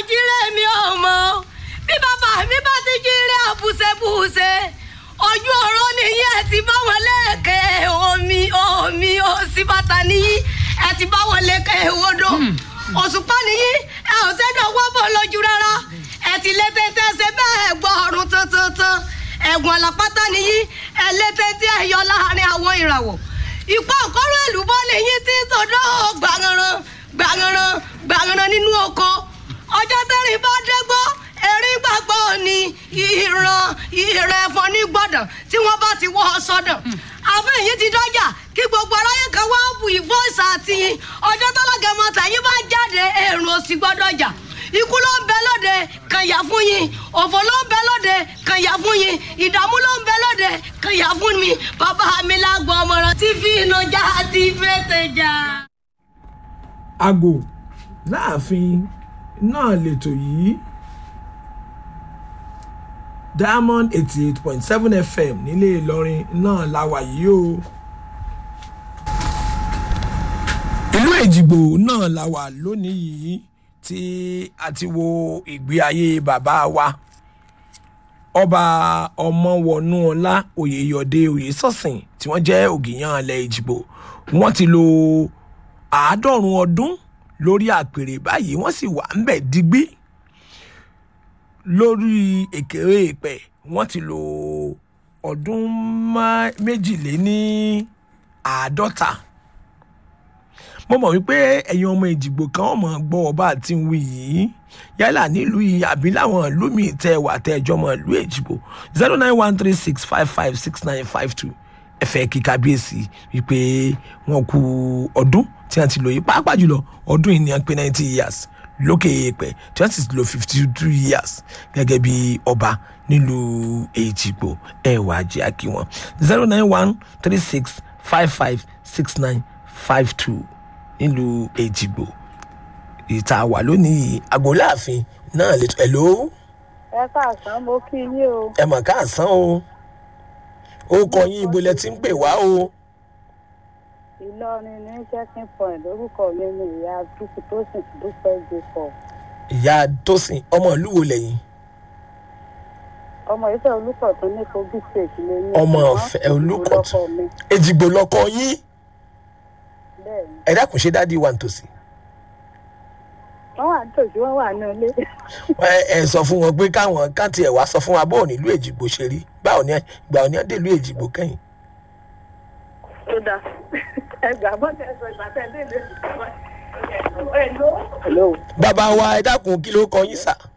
jíire mi ò mọ̀ bí bàbá mi bá ti jíire àbùsẹ̀bùsẹ̀ ojú ọ̀rọ̀ nìyí ẹ ti bá wọn lẹ́ẹ̀kẹ́ omi omi òsì bàtà nìyí ẹ ti bá wọn lẹ́ẹ̀kẹ́ odò òṣùpá nìyí ẹ ò sẹ́dọ̀ wọ́pọ̀ lójú rárá ẹ ti lé tẹ́tẹ́ ṣe bẹ́ẹ̀ gbọ́ ọ̀run tantan ẹ̀gbọ́n làpátá nìyí ẹ lé tẹ́tẹ́ ẹ yọ láàrin àwọn ìràwọ̀ ìpá òkọ́rọ̀ èlùbọ́ nìyí tí tọ́dọ̀ gbàngànràn gbàngànràn gbàngànràn nínú oko ọjọ́ tẹ́rìn bá dẹ́gbọ́ erin gbàgbọ́ ni ìran ìrẹ̀ ẹ̀fọn ní gbọ́dọ̀ tí wọ́n bá ti wọ́ ọ sọ́dọ̀ àfẹ́ yìí ti dọ́jà kí gbogbo aráyé kan wá bu ìfọ́sà àti ọjọ́ tọ́lọ́gẹ̀mọ tàyín bá jáde èrò òsì gbọ́dọ̀ jà ikú ló ń bẹ lóde kàn yà fún yín òfò ló ń bẹ lóde kàn yà fún yín ìdààmú ló ń bẹ lóde kàn yà fún mi bàbá mi lágbó ọmọràn tí fi iná já ti fẹ́tẹ̀ já. àgò láàfin náà lètò yìí diamond eighty eight point seven fm nílé ìlọrin náà la wà yìí o ìlú èjìgbò náà la wà lónìí yìí tí a ti wo ìgbé ayé bàbá wa ọba ọmọwọnúọlá oyèyọdé oyèsọsìn tí wọn jẹ ògìyàn ilẹ èjìgbò wọn ti lo àádọrùn ọdún lórí àpèrè báyìí wọn sì wà ń bẹ digbí lórí èkéré ìpẹ wọn ti lo ọdún má- méjìléní àádọ́ta mo mọ̀ wípé ẹ̀yin ọmọ ìdìgbò kan ọmọ gbọ́ ọba àti wí yìí yálà nílùú yìí àbí láwọn ìlú míì tẹ wà tẹ ẹjọ́ mọ̀ ìlú èjìgbò zero nine one three six five five six nine five two ẹ̀fẹ̀ kí kábíyèsí wípé wọn kú ọdún tí wọ́n ti lò yìí pàápàá jùlọ ọdún yìí ni wọ́n pé ninety years lókè èèpẹ̀ tí wọ́n sì ti lò fifty two years gẹ́gẹ́ bí ọba nílùú èjìgbò ẹ̀ wá jẹ́ àkí wọn zero nine one three six five five six nine five two nílùú èjìgbò ìta wà lónìí àgọ́láàfin náà lè ẹ̀ ló ẹ káàsán mo kí yín o ẹ mọ̀ káàsán o ó kọ yín ibo lẹ ti ń pè wá o ìlọrin ní checking point lórúkọ mi ni ìyá dúkú tó sì dúpẹ́ jacob ìyá tósìn ọmọ ìlú wo lẹ́yìn ọmọ ìfẹ́ olùkọ́ tó ní kogi state lè ní Ọmọ ṣùgbọ́n Ìfẹ́ ìlú Olúkọ̀tún. lọ́kọ mi èjìgbò lọkọ yín bẹ́ẹ̀ ni ẹ dákun ṣe dádì wà nítòsí wọ́n wà nítòsí wọ́n wà ní ilé ẹ ẹ sọ fún wọn pé káwọn káàtì ẹ wá sọ fún wa bóun nílùú èjìgbò ṣe rí gbà òní gbà òní àdèlú èjìgbò kẹyìn tó dáa ẹgbà bọ́tẹ̀ ẹ̀sọ́ ìgbà tẹ̀ lé lé hello bàbá wa ẹ dákun kí ló kọ yín sà